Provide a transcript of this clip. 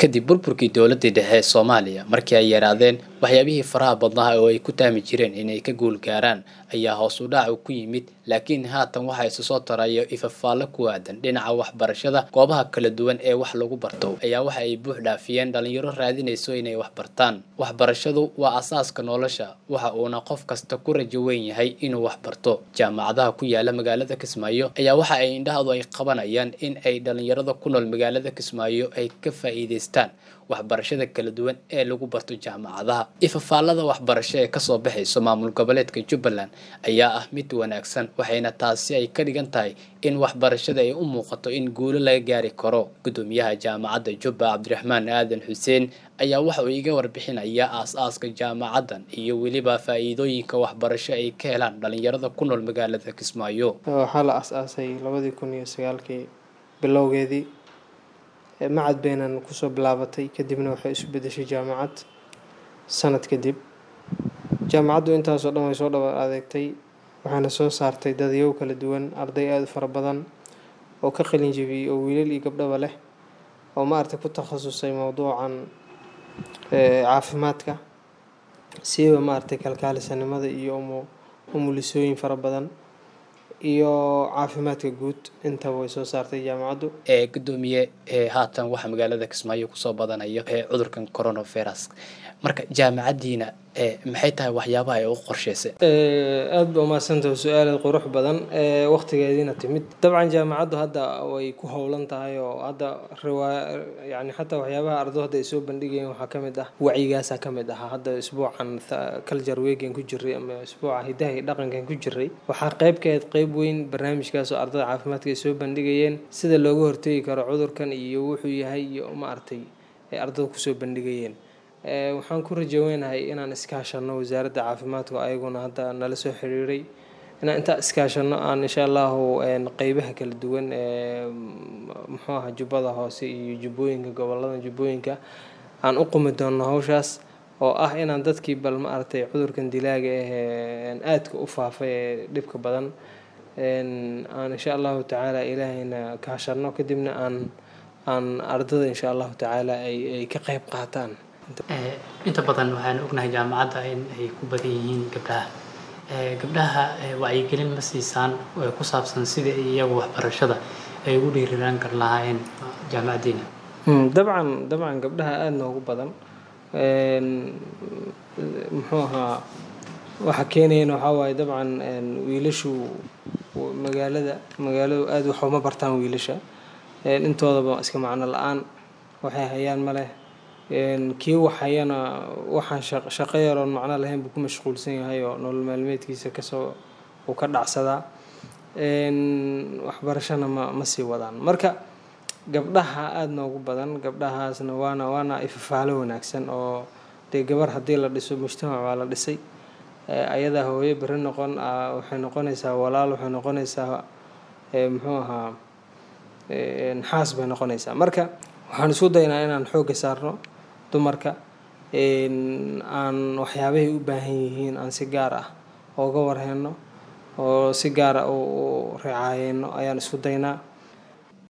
kadib burburkii dowladii dhexe ee soomaaliya markii ay yaraadeen waxyaabihii faraha badnaa oo ay ku taami jireen inay ka guul gaaraan ayaa hoos u dhac ku yimid laakiin haatan waxaa isu soo tarayo ifafaallo ku aadan dhinaca waxbarashada goobaha kala duwan ee wax lagu barto ayaa waxa ay buux dhaafiyeen dhalinyaro raadinayso inay wax bartaan waxbarashadu waa asaaska nolosha waxa uuna qof kasta ku rajo weyn yahay inuu wax barto jaamacadaha ku yaala magaalada kismaayo ayaa waxa ay indhahadu ay qabanayaan in ay dhalinyarada ku nool magaalada kismaayo ay ka faa'iidaystaan waxbarashada kala duwan ee lagu barto jaamacadaha ifafaalada waxbarasho ee kasoo baxayso maamul goboleedka jubbaland ayaa ah mid wanaagsan waxayna taasi ay ka dhigan tahay in waxbarashada ay u muuqato in guulo laga gaari karo gudoomiyaha jaamacadda jubba cabdiraxmaan aadan xuseen ayaa waxa uu iga warbixinaya aas-aaska jaamacaddan iyo weliba faa'iidooyinka waxbarasho ay ka helaan dhalinyarada ku nool magaalada kismaayo waxaa la as-aasay labadii kun iyo sagaalkii bilowgeedii macad beenan kusoo bilaabatay kadibna waxay isu bedeshay jaamacad sanad kadib jaamacaddu intaasoo dhan way soo dhaba adeegtay waxaana soo saartay dadyow kala duwan arday aada u fara badan oo ka qalin jebiyey oo wiilal iyo gabdhaba leh oo maaragtay ku takhasusay mowduucan caafimaadka siiba maaragtay kalkaalisanimada iyo umulisooyin fara badan iyo caafimaadka guud intaba way soo saartay jaamacaddu ee gudoomiye ee haatan waxaa magaalada kismaayo kusoo badanayo ee cudurkan coronavirus marka jaamacaddiina maxay tahay waxyaabaha ay u qorsheysay aada ba umahadsantaha su-aalaad qurux badan waqtigeediina timid dabcan jaamacaddu hadda way ku howlan tahay oo hadda riwaaya yani xataa waxyaabaha ardo hadda ay soo bandhigayeen waxaa ka mid ah wacyigaasa ka mid ahaa hadda isbuucan culture weegan ku jiray ama isbuuca hidaha iyo dhaqankan ku jiray waxaa qeybkeed qeyb weyn barnaamijkaas oo ardada caafimaadka ay soo bandhigayeen sida looga hortegi karo cudurkan iyo wuxuu yahay iyo maaragtay ay ardada kusoo bandhigayeen waxaan ku rajaweynahay inaan iskaashano wasaaradda caafimaadka ayaguna hadda nala soo xiriiray inaan intaa iskaashano aan insha allahu qeybaha kala duwan ee muxuu aha jubbada hoose iyo jubbooyinka gobolada jubbooyinka aan u qumi doono hawshaas oo ah inaan dadkii bal ma aragtay cudurkan dilaaga ah aadka u faafay ee dhibka badan aan insha allahu tacaala ilaahayna kaashano kadibna aan aan ardada insha allahu tacaala ay ka qeyb qaataan inta badan waxaan ognahay jaamacadda in ay ku badan yihiin gabdhaha gabdhaha wacyigelin ma siisaan ku saabsan sidai iyagu waxbarashada ay ugu dhiiriraan kar lahaayeen jaamacaddiina dabcan dabcan gabdhaha aada noogu badan muxuu ahaa waxa keenayana waxaa waaye dabcan wiilashu magaalada magaaladu aada wax uma bartaan wiilasha intoodaba iska macno la-aan waxay hayaan ma leh kii waxayana waxaan shaqo yaroon macno lahayn buu ku mashquulsan yahay oo nolol maalmeedkiisa kasoo uu ka dhacsadaa waxbarashana ma ma sii wadaan marka gabdhaha aada noogu badan gabdhahaasna waana waana ifafaalo wanaagsan oo dee gabar haddii la dhiso mujtamac baa la dhisay ayadaa hooyo beri noqon waxay noqonaysaa walaal waxay noqonaysaa muxuu ahaa naxaas bay noqonaysaa marka waxaan isku daynaa inaan xoogga saarno dumarka aan waxyaabahay u baahan yihiin aan si gaar ah ooga warheyno oo si gaar ah u ricaayeyno ayaan isku daynaa